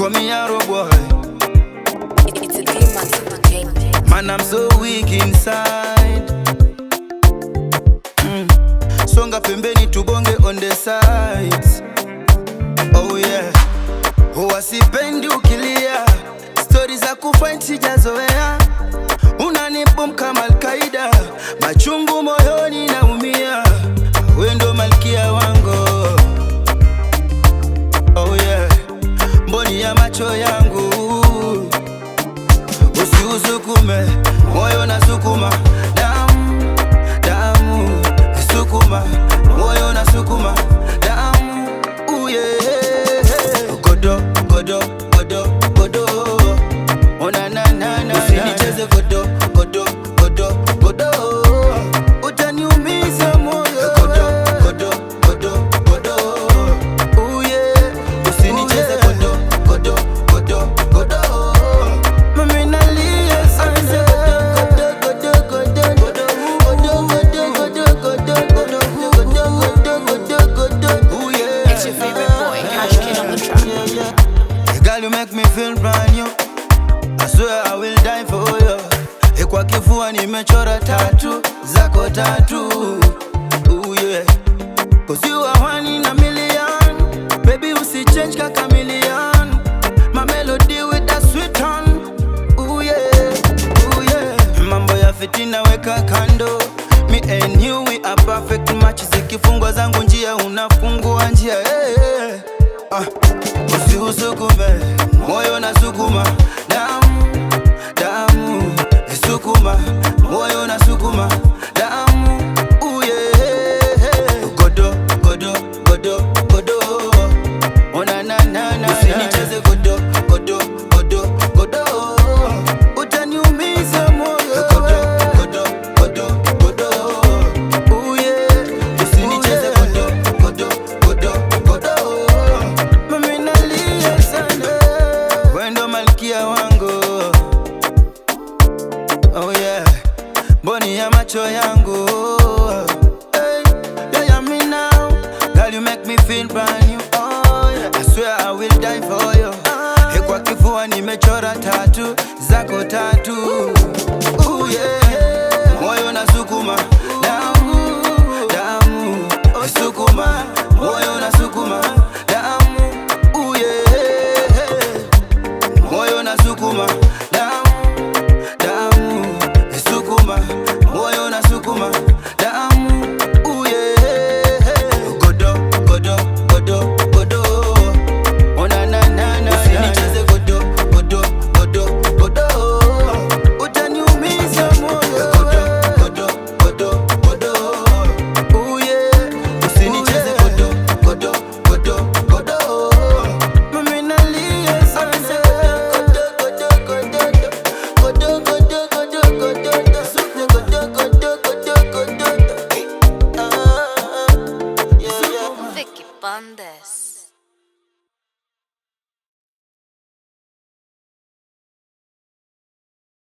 call me Arrow boy. It's a demon entertainment. Man, I'm so weak inside. Mm. Songa pembeni tubonge on the sides. Oh yeah. Huwa sipendi ukilia, stori za kufight sijazoea. Unanibom kama Alkaida, machungu moyoni naumia. We ndo malkia wangu. Oh yeah. Mboni ya macho yangu usiusukume moyo na sukuma damu damu sukuma moyo na sukuma damu uye godo godo godo godo ona na na na usinicheze godo godo godo godo utaniumiza moyo godo godo godo godo uye usinicheze godo godo godo godo Mami nalia sana godo godo godo godo godo godo godo godo godo godo godo godo uye It's your favorite boy, Cash Kid on the track. yeah, yeah. Girl, you make me feel brand new. I swear I will die for you. Eh, Kwa kifua nimechora tatu zako tatu. Ooh, yeah. Cause you are one in a million. Baby, usichange kaka million. My melody with that sweet tone. Ooh, yeah. Ooh, yeah. Mambo ya fitina weka kando. Me and you we are perfect match. Zikifungwa zangu njia unafungua njia. Hey, hey. Ah, usiusukume